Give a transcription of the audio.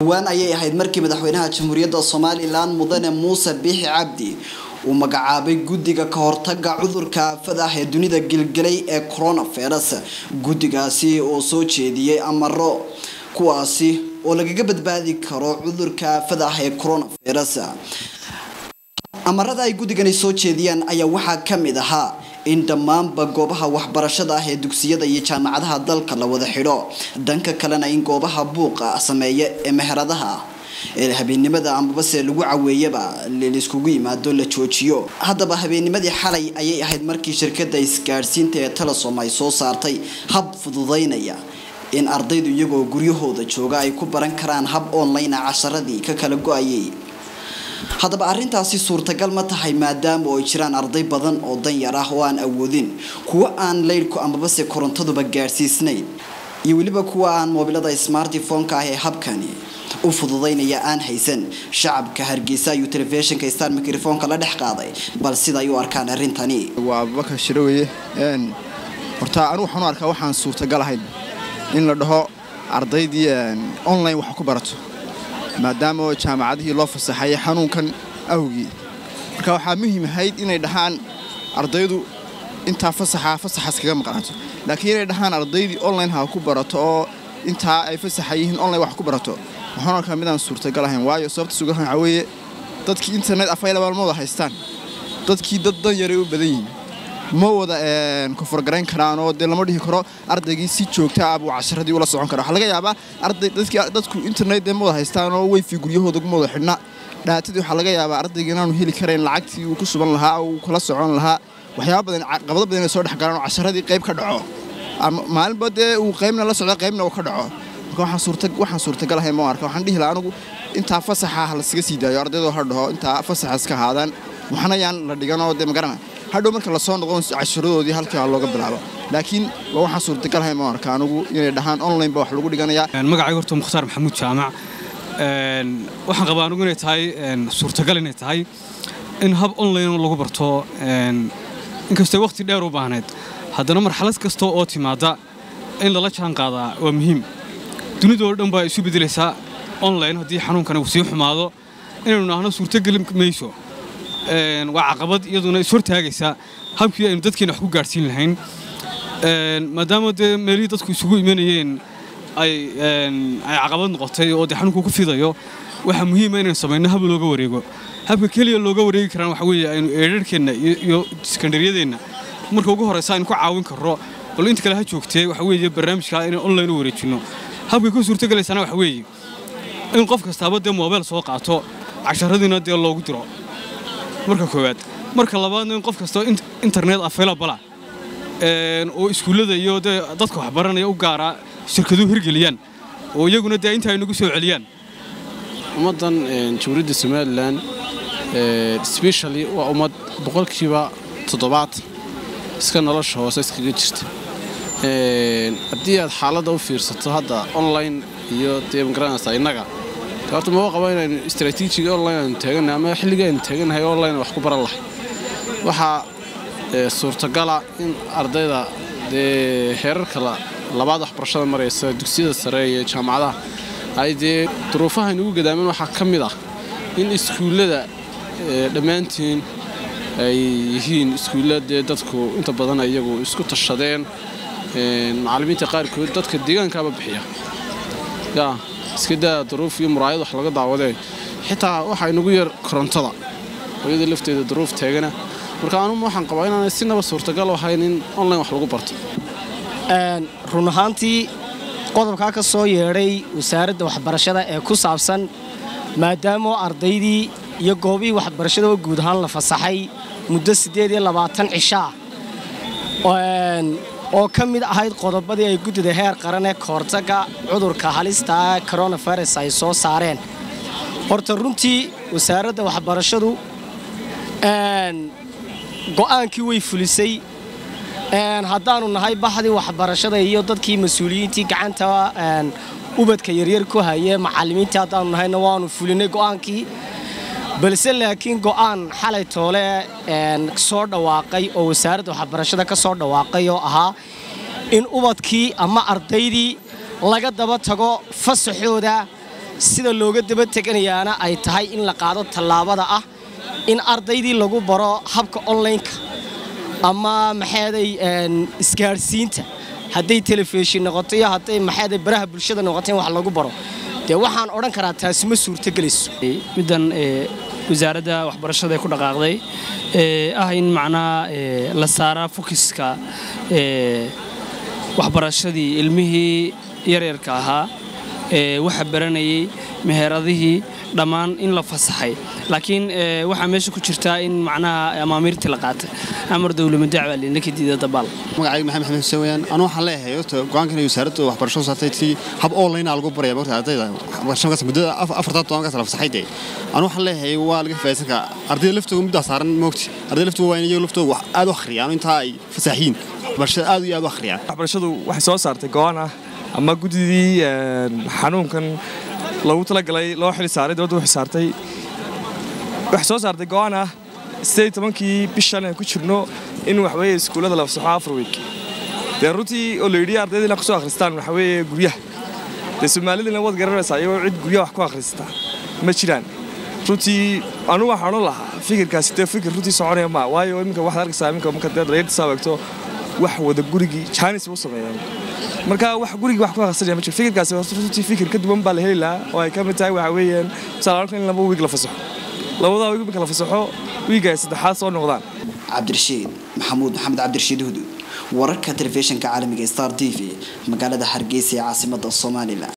dhowaan ayay ahayd markii madaxweynaha jamhuuriyadda somalilan mudane muuse biixi cabdi uu magacaabay guddiga ka hortaga cudurka aafada ah ee dunida gilgelay ee coronavirus guddigaasi oo soo jeediyey amaro kuwaasi oo lagaga badbaadi karo cudurka aafada ah ee coronavirus amarada ay guddigani soo jeediyaan ayaa waxaa ka mid ahaa in dhammaanba goobaha waxbarashada ah ee dugsiyada iyo jaamacadaha dalka la wada xidho dhanka kalena in goobaha buuqa sameeya ee meheradaha ee habeennimada amabase lagu caweeyaba laiskugu yimaado la joojiyo haddaba habeennimadii xalay ayay ahayd markii shirkada isgaadhsiinta ee telesom ay soo saartay hab fududaynaya in ardaydu iyagoo guryahooda jooga ay ku baran karaan hab online a casharadii ka kala go-ayay haddaba arrintaasi suurtagal ma tahay maadaama oo ay jiraan arday badan oo danyar ah oo aan awoodin kuwa aan leydhku amabase korontaduba gaadhsiisnayn iyo weliba kuwa aan moobilada smartifonka ah ee habkani u fududaynaya aan haysan shacabka hargeysa ayuu telefishinka star microfonka la dhex qaaday bal sida ay u arkaan arrintani waa abubakar shiroweye horta anu waxaan u arkaa waxaan suurtagal ahayn in la dhaho ardaydii online wax ku barato maadaama jaamacadihii loo fasaxayay xanuunkan awgii marka waxaa muhiim ahayd inay dhahaan ardaydu intaa fasaxa fasaxaas kaga maqnaato laakiin inay dhahaan ardaydii online ha ku barato oo intaa ay fasaxa yihiin online wax ku barato waxaan arkaa midaan suurtagal ahayn waayo sababta sugan waxaa weeye dadkii internet afaylabaal ma wada haystaan dadkii dad dan yaray u badan yihiin ma wada koforgarayn karaan oo dee lama dhihi karo ardaygii si joogta ah buu casharadii ula socon kara waxaa laga yaabaa arday dadku internet dee ma wada haystaan oo weyfi guryahooda ma wada xidhna dhaatadii waxaa laga yaabaa ardayga inaanu heli karayn lacagtii uu ku suban lahaa uu kula socon lahaa waxyaaba badan qabado badan inay soo dhex galaan oo casharadii qayb ka dhaco maalinba dee uu qaybna la socda qaybna uu ka dhaco marka waxaan suurtagal ahayn ma arka waxaan dhihi lahaa anigu intaa fasaxa ha lasaga sii daayo ardaydoo ha dhaho intaa fasaxa iska haadaan waxna yaan la dhiganoo dee magarana hadhow marka lasoo noqon casharadoodii halkii ha looga bilaabo laakiin waa waxaan suurtagal ahayn ma arka anigu inay dhahaan online ba wax lagu dhiganayaa magacayga horta mukhtaar maxamuud jaamac waxaan qabaa anigu inay tahay suurtagal inay tahay in hab online lagu barto inkastoo waqti dheer u baahnayd haddana marxalad kasta oo timaada in lala jaan qaadaa waa muhiim dunidoo dhan baa isu bedelaysaa online haddii xanuunkani uu sii xumaado inaynu naahno suurtogeli mayso waa caqabad iyaduna ishortaagaysa habkii aynu dadkeena wax ku gaadhsiin lahayn maadaama dee meelihii dadku isugu imanayeen ay caqabad noqotay oo dee xanuunku ku fidayo waxaa muhiima inaynu samayno hab looga wareego habka keliya looga wareegi karaan waxa weeye aynu eedharhkeenna iyo sekandariyadeenna marka ugu horraysa aynu ku caawin karro bal inta kale ha joogtee waxa weeye barnaamijkaa inaan online u wareejinno habkay ku suurtogelaysana waxa weeye in qof kastaaba dee moobeel soo qaato casharadiina dee loogu diro marka koowaad marka labaadna in qof kastoo internet available oo iskuullada iyo dee dadka waxbaranaya u gaara shirkaduhu hirgeliyaan oo iyaguna dee inta ay nagu soo celiyaan ummaddan jamhuuriyadda somalilan specially waa ummad boqolkiiba toddobaad iska nolosha hoose iskaga jirta haddii aad xaaladda u fiirsato hadda online iyo dee magaranaysaa innaga horta maba qaba inaynu istraatiijiga online aynu taagannahay ama xilliga aynu taagannahay online wax ku baran lahay waxaa suurtagala in ardayda dee heerarka labaad waxbarashada maraysa dugsiyada sare iyo jaamacadaha ay dee duruufaha inugu gadaaman waxaa ka mid ah in iskuullada dhammaantiin ay yihiin iskuulla dee dadku inta badan iyagu isku tashadeen macallimiinta qaarkood dadka deegaankaaba bixiya yaa iska daa duruuf iyo muraayad wax laga daawadee xitaa waxaa inugu yar korontada hooyada lafteeda duruuf taagana marka anuma waxaan qabaa inaanay sinaba suurtagal ahayn in online wax lagu barto run ahaantii qodobkaa ka soo yeedhay wasaaradda waxbarashada ee ku saabsan maadaama ardaydii iyo goobihii waxbarashada oo guud ahaan la fasaxay muddo siddeed iyo labaatan cishaa oo ka mid ahayd qodobadii ay guddida heer qaran ee kahortagga cudurka halistaa coronavirus ay soo saareen horta runtii wasaaradda waxbarashadu go'aankii way fulisay haddaannu nahay baxdii waxbarashada iyo dadkii mas-uuliyiintii gacanta ubadka yaryar ku haye macallimiintii haddaannu nahayna waannu fulinay go'aankii balse laakiin go'aan xalay toole soo dhawaaqay oo wasaaradda waxbarashada ka soo dhawaaqay oo ahaa in ubadkii ama ardaydii laga daba tago fasaxooda sida looga daba teganayaana ay tahay in la qaado tallaabada ah in ardaydii lagu baro habka onlineka ama maxaaday isgaadhsiinta hadday telefishin noqoto iyo hadday maxaaday baraha bulshada noqoto in wax lagu baro dee waxaan odhan karaa taasi ma suurtogelayso middan wasaaradda waxbarashada ee ku dhaqaaqday ah in macnaha la saaraa fokiska waxbarashadii ilmihii yaryarka ahaa waxa baranayay meheradihii dhammaan in la fasaxay laakiin waxaa meesha ku jirtaa in macnaha amaamiirtii la qaatay amar dowlama dacwa lina ka diida dabaal magacayga maxamed xamed xuseen weyaan anuu waxaan leeyahay horta go-aankan wasaaradda waxbarashadu saartay tii hab online lagu baraya marka ardayda waxbarashadaas muddada afartan tobankaas la fasaxay dee anuu waxaan leeyahay waa laga faa'iidsan karaa ardayda laftooda muddaa saaran moogti ardayda laftooda waa in iyagu laftooda wax aad u akhriyaan intaa ay fasaaxiin waxbarashada aad iyo aad u akhriyaan waxbarashadu waxay soo saartay go-aan ah ama guddidii xanuunkan loogu talagalay loo xili saaray dowladda u xisaartay waxay soo saartay go-aan ah sideed tobankii bishan aan ku jirno in waxweeye iskuullada la fasaxo afar week dee runtii oo la yidhi ardayda inaa kusoo akhristaan waxaweeye guryaha dee soomaalidina waad garanaysaa iyagoo cid guryaha wax ku akhristaa ma jiraan runtii anugu waxaan odhan lahaa fikirkaasi dee fikir runtii soconaya maa waayo iminka waxaad arkaysaa iminka marka dee dhalinyarta saabagto wax wada gurigii jaanis u sameeyeen marka wax gurigii wax ku akhrisanaya ma jiro fikirkaasi runtii fikir ka duwan baa la heli lahaa oo ay ka mid tahay waxa weeyaan tusaale in laba wiig la fasaxo labadaa wiig marka la fasaxo wiiga ay saddexaad soo noqdaan cabdirashiid maxamuud maxamed cabdirashiid hudud wararka telefishinka caalamiga star t v magaalada hargeysa ee caasimada somalilan